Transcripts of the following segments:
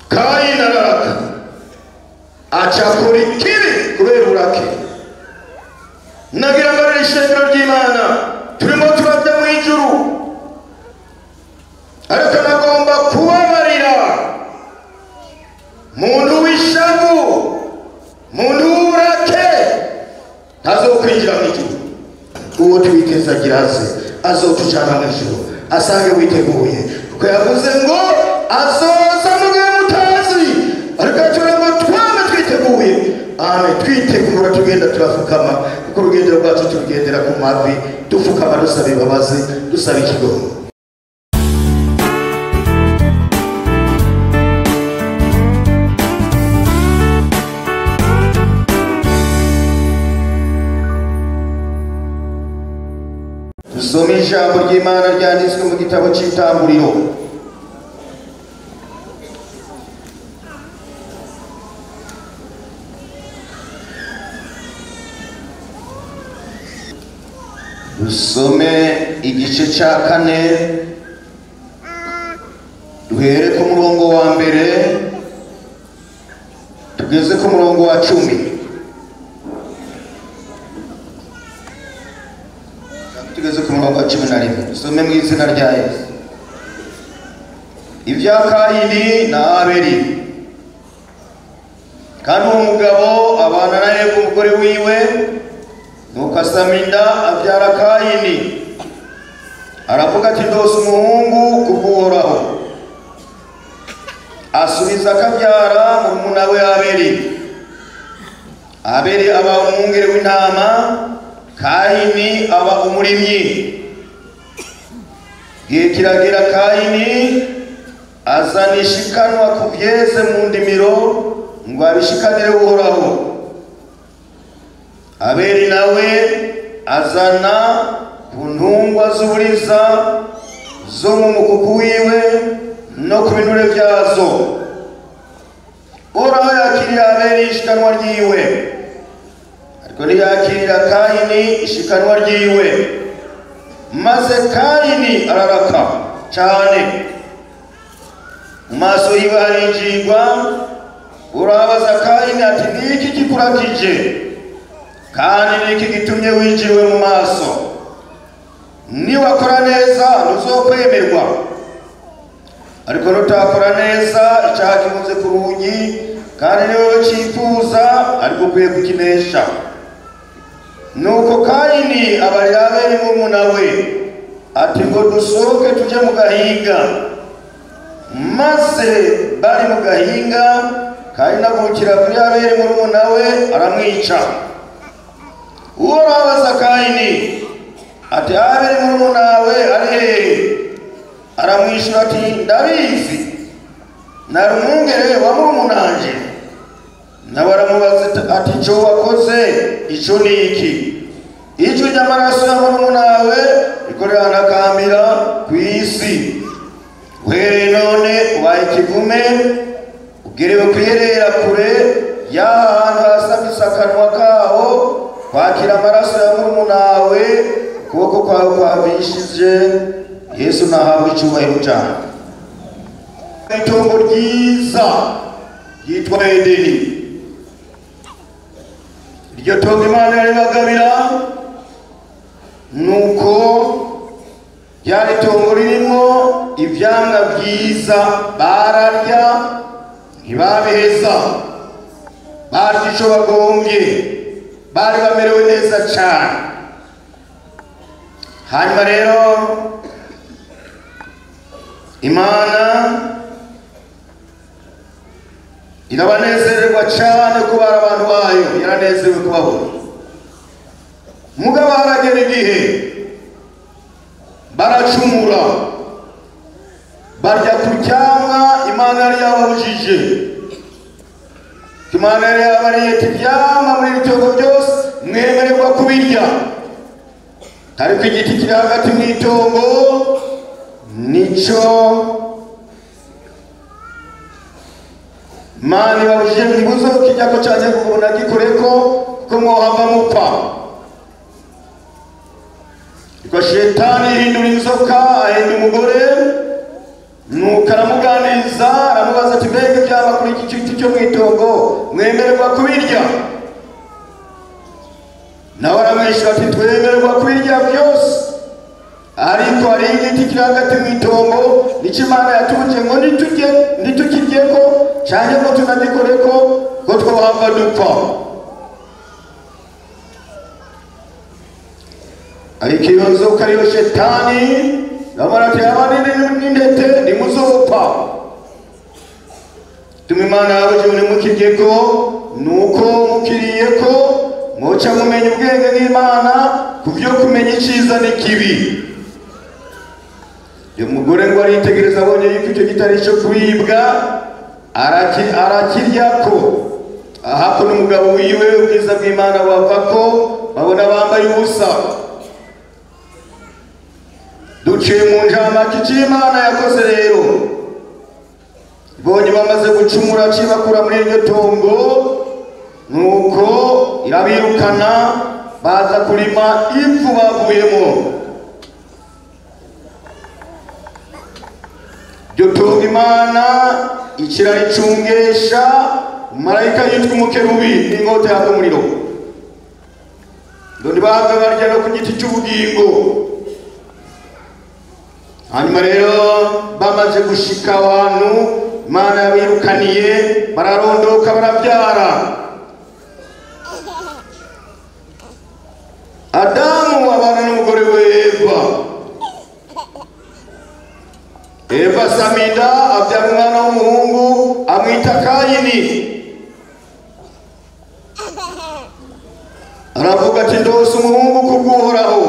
kayini araraka acakora ikibi kubera urake nagira ngo ari ishengero ry'imana turimo turajya mu ijuru ariko nagomba kubabarira muntu w'ishavu muntu w'urake ntazokwinjira mu ijuru uwo twiteza agira aze azotujana mu ijuru asange witeguye kuko yavuze ngo azoza mu gihe mutazi ariko yatura ngo twame twiteguye amen twitegura tugenda turafukama kuko urugendo rwacu turugendera ku mavi dupfukama dusaba imbabazi dusaba ikigongo dusome ijambo ry'imana ryanditswe mu gitabo cy'itanguriro dusome igice cya kane duhere ku murongo wa mbere tugeze ku murongo wa cumi tugeze ku murongo wa cumi na rimwe dusome mu izina rya yesu ibya kayini na abeli kandi uwo mugabo abana na eva umugore wiwe nuko asama inda abyara kayini aravuga ati ndose umuhungu kubw'uhoraho asubiza akabyara murumuna we abeli abeli aba umwungeri w'intama kayini aba umurimyi igihe kiragera kayini azana ishikanwa ku byeze mu ndimiro ngo abishikanire uhoraho abeli nawe azana ku ntungwa z'uburiza zo mu mukuku wiwe no ku binure byazo uhoraho yakiriye abeli ishikanwa ryiwe ariko ntiyakirira kayini ishikanwa ryiwe maze kayini araraka cyane mu maso yiwe harinjirwa urabaza kayini ati niki kikurakije kandi niki gitumye winjiriwe mu maso niwakora neza ntuzokwemerwa ariko nutakora neza icyaha kimuze ku rugi kandi ni wowe cyifuza ariko ukwiye kukinesha nuko kayini abarira abeli murumuna we ati ngo dusohoke tujye mu gahinga maze bari mu gahinga kayini agurukira kuri abeli murumuna we aramwica uwo babaza kayini ati abeli murumuna we ari hehe aramwishyura ati ndabizi nari umwungere wa murumunanje nawe aramubaza ati icyo wakoze icyo ni iki ijwi ry'amaraso ya murumuna we riko riranakambira ku isi uhereye none ubaye ikivume ubwiriwe kwiherera kure y'aha hantu hasabisa akanwa kawo kwakira amaraso ya murumuna we ukuboko kwawe kwabishije yesu nahawe icyubahiro cyane itongo ryiza ryitwa edeni iryo tongo imana yaribagabira nuko ryari itongo ririmo ibyanga byiza bararya ntibabiheza barya icyo bagombye bari bamerewe neza cyane hanyuma rero imana irabanezererwa cyane kubara abantu bayo yaranezerewe kubabona mugabo haragera igihe baracumura barya ku cyamwa imana yari yababujije imana yari yabariye ati ibyamwa muri iri tongo byose mwemererwa kubirya ariko igiti kiri hagati mu itongo nicyo mani babujije ntibuze ukijya ko cyane kugubona gikoreko kuko mwohava mupfa ariko shetani yihindura inzoka ahenda umugore nuko aramuganiriza aramubaza ati mbega ibyaba ngaha kuri iki giti cyo mu itongo mwemererwa kubirya nawe aramwishyura ati twemererwa kubirya byose ariko hari igiti kiri hagati mu itongo nicyo imana yatuje ngo nitujye nitukirye ko cyangwa ngo tunagikore ko ngo twohava dupfa ariko iyo nzoka ariyo shetani yamara ati abanini n'intete nimuzopfa tuma imana yabuze ngo nimukirye ko nuko mukiriye ko mwoca mumenya ubwenge bw'imana ku byo kumenya icyiza n'ikibi uyu mugore ngo aritegereza abonye yuko icyo gitari cyo kuribwa araki- arakirya ko ahako n'umugabo wiwe ubwiza bw'imana bava ko babona bambaye ubusa duciye mu njamake icyo imana yakoze rero ibonye bamaze gucumura cibakura muri iryo tongo nuko irabirukana baza kurima ivu bavuyemo iryo tongo imana ikiraricungesha marayika yitwa umukerubi n'inkota yaka umuriro ngo ntibahabwe barya no ku giti cy'ubugingo hanyuma rero bamaze gushika abantu imana yabirukaniye bararondoka barabyara adamu abana n'umugore we eva eva samida abyara umwana w'umuhungu amwita kayini aravuga ati ndose umuhungu kubw'uhoraho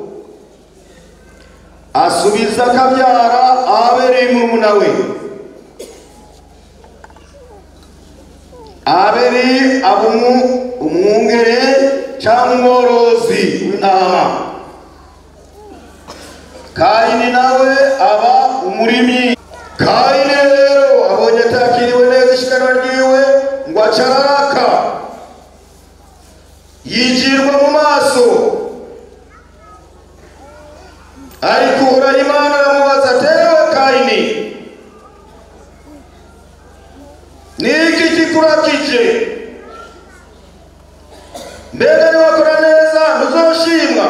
asubiza akabyara abereye murumuna we aberi aba umu- umwungere cyangwa umworozi w'intama kayini nawe aba umurimyi kayini rero abonye atakiriwe neza ishikanwa ryiwe ngo acararaka yigirwa mu maso ariko uhoraho imana aramubaza atewe kayini niki kikurakije mbega niwakora neza ntuzoshimwa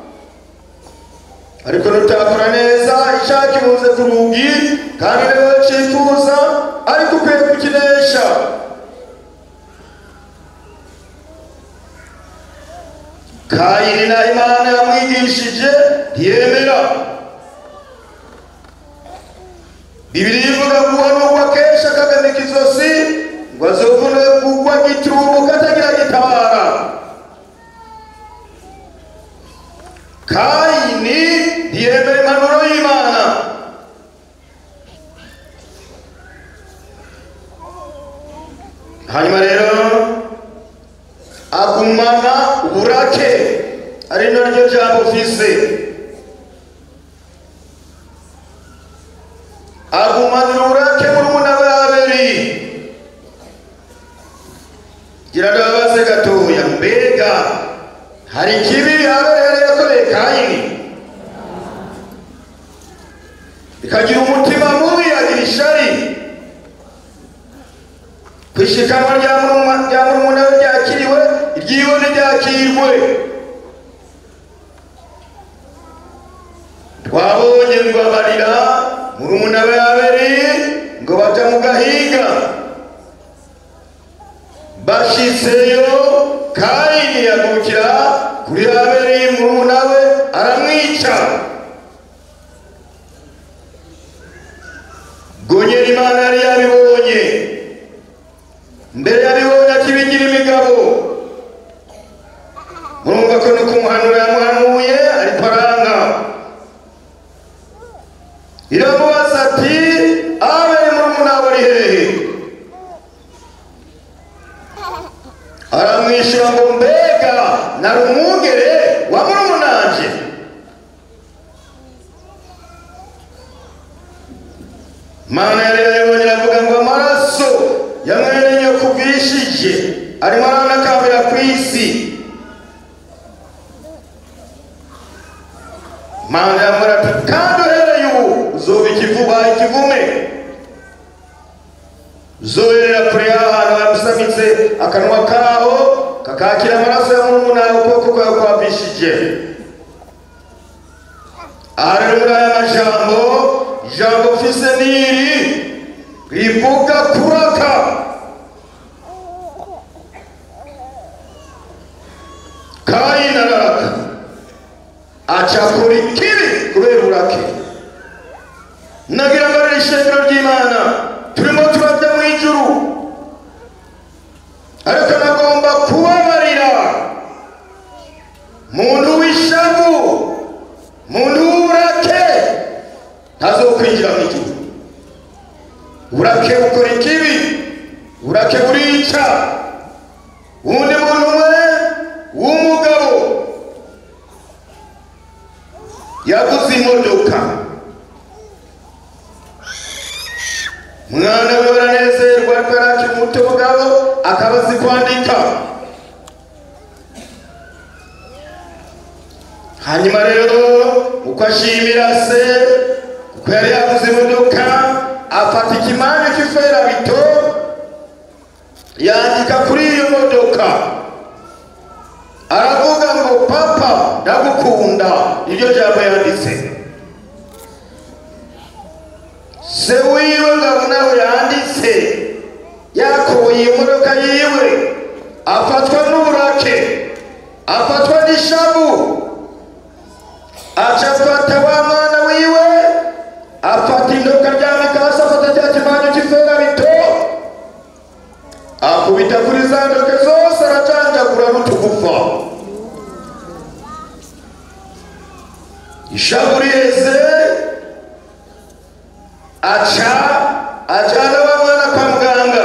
ariko nutakora neza icyaha kibuze ku rugi kandi niwe cyifuza ariko ukwiye kukinesha kayini na imana yamwigishije ntiyemera bibiri ivuga ngo uhanurwa kenshi akagamika izosi ngo azovune kugwa gitumo katagira gitabara kayini ntiyemera impanuro y'imana hanyuma rero agumana uburake ari naryo jambo mfise agumanira uburake murumuna we aberi gira ndababaze gatoya mbega hari ikibi aberi yari yakoreye kayini ikagira umutima mubi agira ishari kwishikanwa rya muruma- rya murumuna we ryakiriwe iryiwe ntiryakirwe twabonye ngo abarira murumuna we aberi ngo baja mu gahinga bashitseyo kayini yagukira kuri aberi murumuna we aramwica gonyera imana yari yabibonye mbere yabibonye akibigira imigabo murumva ko no kumuhanura yamuhanuye ariko aranga iramubaza ati abere murumuna we ari hehe aramwishyura ngo mbega nari umwungere wa murumunanje mana yari yabibonye aravuga ngo amaraso ya mwene nyoko bwishije arimo aranakambira ku isi mana yamara ati kandi uhereye ubu uzoba ikivuba ikivume zoherera kure y'ahantu habisamitse akanwa kaho kakakira amaraso ya murumuna wawe ukuboko kwawe kwapishije aha rero muri aya majambo ijambo mfise niri rivuga kuraka kayini araraka acakura ikibi kubera urake nagira ngo ari ishengero ry'imana turimo turajya mu ijuru ariko nagomba kubabarira muntu w'ishavu muntu w'uburake ntazokwinjira mu ijuru burake bukora ikibi burake burica uwundi muntu umwe w'umugabo yaguze imodoka mwana we baranezerwa ariko yari akiri muto mugabo akaba azi kwandika hanyuma rero uko ashimira se kuko yari yaguze imodoka afata ikimanyu cy'iferabito yandika kuri iyo modoka aravuga ngo papa ndagukunda iryo jambo yanditse se wiwe ngabo nawe yanditse yakoboye imodoka yiwe afatwa n'uburake afatwa n'ishavu aca afata wa mwana wiwe afata indoka rya mikasi afata cya kimanyu cy'iferabito akubita kuri za ndoke zose aracanjagura n'utugufa ishavu riheze aca ajyana wa mwana kwa muganga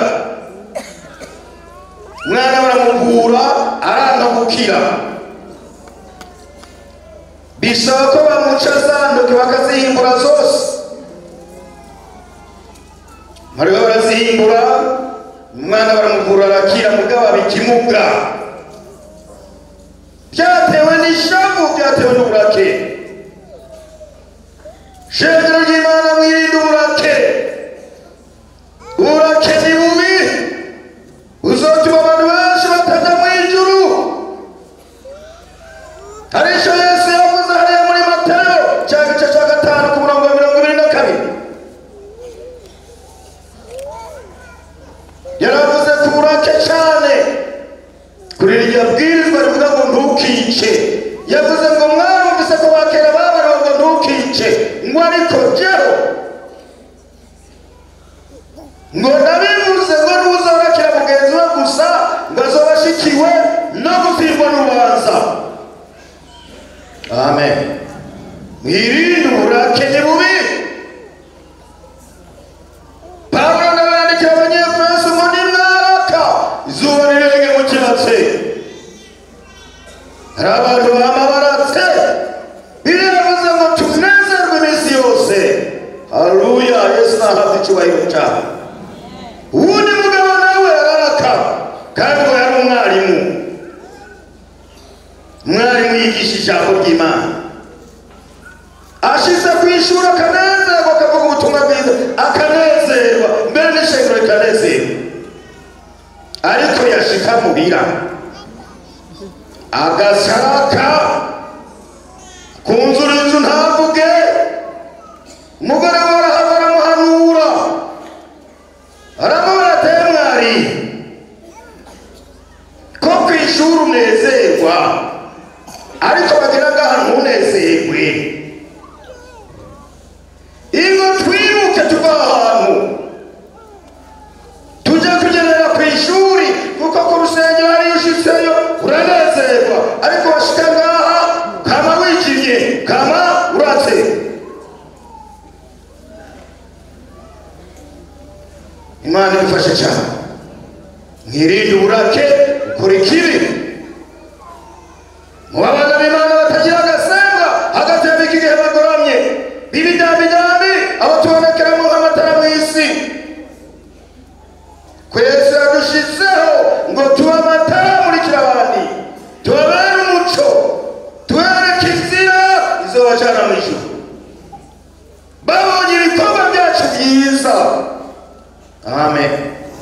mwana baramuvura aranga gukira bisaba ko bamuca za ndoke bakazihimbura zose mariwe barazihimbura umwana baramuvura arakira mugabo aba ikimuga byatewe n'ishavu byatewe n'uburake shengero ry'imana mwirinde uburake uburake ni bubi uzotuma abantu benshi batajya mu ijuru hari icyo yesu yavuze hariya muri matayo cya gice cya gatanu ku murongo wa mirongo ibiri na kabiri yaravuze ku burake cyane kuri iryo bwirizwa rivuga ngo ntukice yavuze ngo mwarumvise ko bakera babariwe ngo ntukice ngo ariko jyeho ngo ndabivuze ngo ntuzabakira mugenzi we gusa ngo azoba ashikiwe no gutsindwa n'urubanza amen mwirinde uburake ni bubi pawulo ndabandikira abanyefeso ngo nimwaraka izuba rirenge mu kibatsi hari abantu bama baratse biravuze ngo tunezerwe iminsi yose haruya yesu nahabwa icyubahiro cyawe uwundi mugabo nawe araraka kandi ngo yari umwarimu umwarimu yigisha ijambo ry'imana ashize ku ishuri akanezerwa akavuga ubutumwa bwiza akanezerwa mbere n'ishengero rikanezerwa ariko yashika muhira agashaka kunzura inzu ntavuge umugore we arahava aramuhanura aramubara ateye mwari ko ku ishuri unezerwa ariko bagira ngaha ntunezerwe ingo twibuke tuva ahantu tujye kugendera ku ishuri kuko ku rusengero hariyo ushitseyo uranezerwa ariko washika ngaha kama wijimye kama uratse imana idufashe cyane mwirinde uburake ukora ikibi mu babana b'imana batagira agasembwa hagati y'abika igihe bagoramye b'ibidambidambi abo tubonekeramo nk'amatara mu isi kwese yadushizeho ngo tube amatara amurikira abandi tubabere umuco tubereke inzira izobajana mu ijuru babonye ibikorwa byacu byiza amen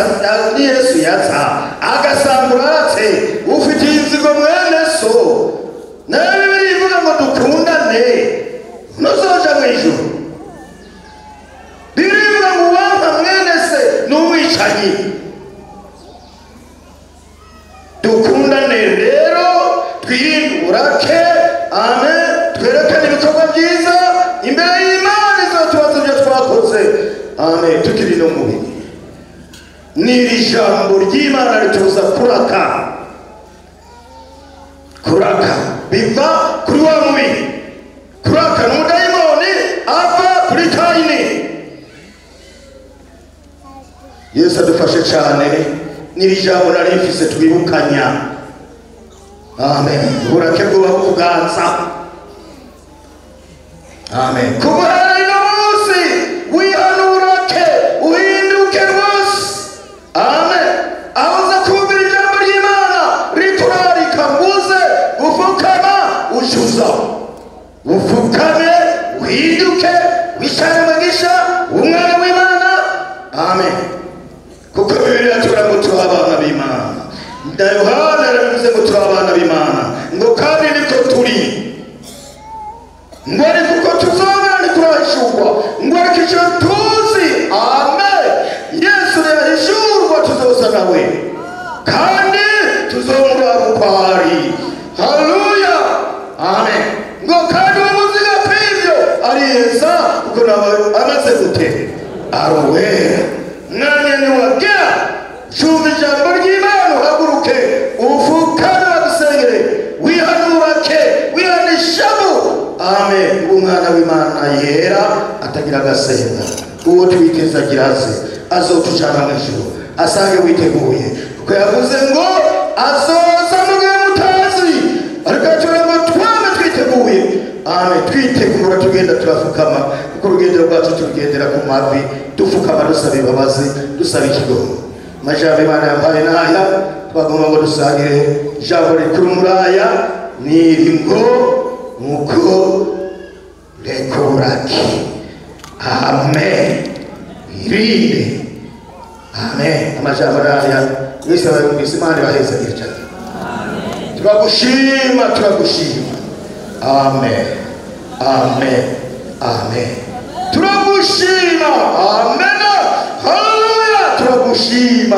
ni yesu yaza agasanga uratse ufitiye inzigo mwene so nawe bibiri ivuga ngo dukundane ntuzoja mu ijuru bibiri ivuga ngo uwampa mwene se ni umwicanyi dukundane rero twirinde uburake amen twerekane ibikorwa byiza imbere y'imana izatubaza ibyo twakoze amen tukiri no mubi n'iri jambo ry'imana ritubuza kuraka kuraka biva kuri wa mubi kuraka ni umudayimoni ava kuri kayini yesu adufashe cyane n'iri jambo nari mfise twibukanya amen uburake bwubaho kuganza amen kuguhera ino munsi wihanurake uhinduke rwose amen aho uza kumvira ijambo ry'imana riturarika nguze gufukama ucuza ufukame uhinduke wishane umugisha umwana w'imana amen kuko bibiliya tugira ngo turi abana b'imana na yohana yaravuze ngo turi abana b'imana ngo kandi niko turi ngo ariko uko tuzobera ntiturahishurwa ngo ariko icyo tuzi amen yesu yahishurwa tuzosa nawe kandi tuzomuraba uko ari haleluya amen ngo kandi uwo muziga kw'ibyo ariheza kuko nawe amaze gute arowera mwanya niwagera cumva ijambo ry'imana uhaguruke ufukane bagusengere wihanurake wihanishamu amen umwana w'imana yera atagira agasenga uwo twiteza agira aze azotujana mu ijuru asange witeguye kuko yavuze ngo azoza mu gihe mutazi ariko yatura ngo twame twiteguye amen twitegura tugenda turafukama kuko urugendo rwacu turugendera ku mavi dupfukama dusaba imbabazi dusaba ikigongo amajambo imana yampaye n'aya twagomba ngo dusangire ijambo rikuru muri aya niri ngo nuko rekuraki amen irinde amen amajambo n'aya mwese abayumvise imana ibahezagire cyane turagushima turagushima amen amen amen turagushima amen haleluya turagushima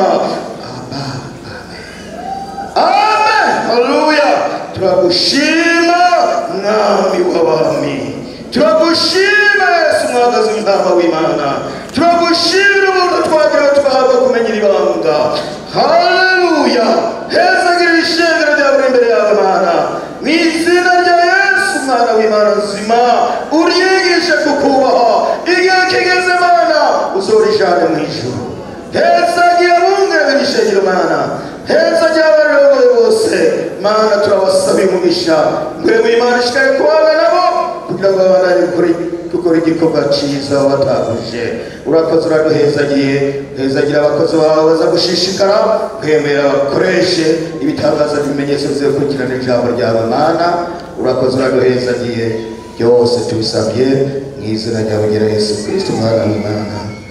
amen haleluya turagushima mwami w'abami turagushima yesu mwagazi w'intama w'imana turagushimira umuntu twagira twahabwa kumenya ibanga haleluya hezagira ishengero ryawe imbere yawe mana mu izina rya yesu mwana w'imana nzima uryigishe kukubaha igihe kigeze mana uzorijane mu ijuru hezagira bungere b'ishengero mana hezagira abarogoye bose mana turabasaba umugisha mbere mu imana ishikaye kubana nabo kugira ngo babandanye ukuri dukora igikorwa cyiza wabataguje urakoze uraduhezagiye hezagira abakozi bawe baza gushishikara kwemera bakoreshe ibitangaza bimenyetso bizakurikirana ijambo ryawe mana urakoze uraduhezagiye byose tubisabye mu izina ryawe nyira yesu kristo umwana w'imana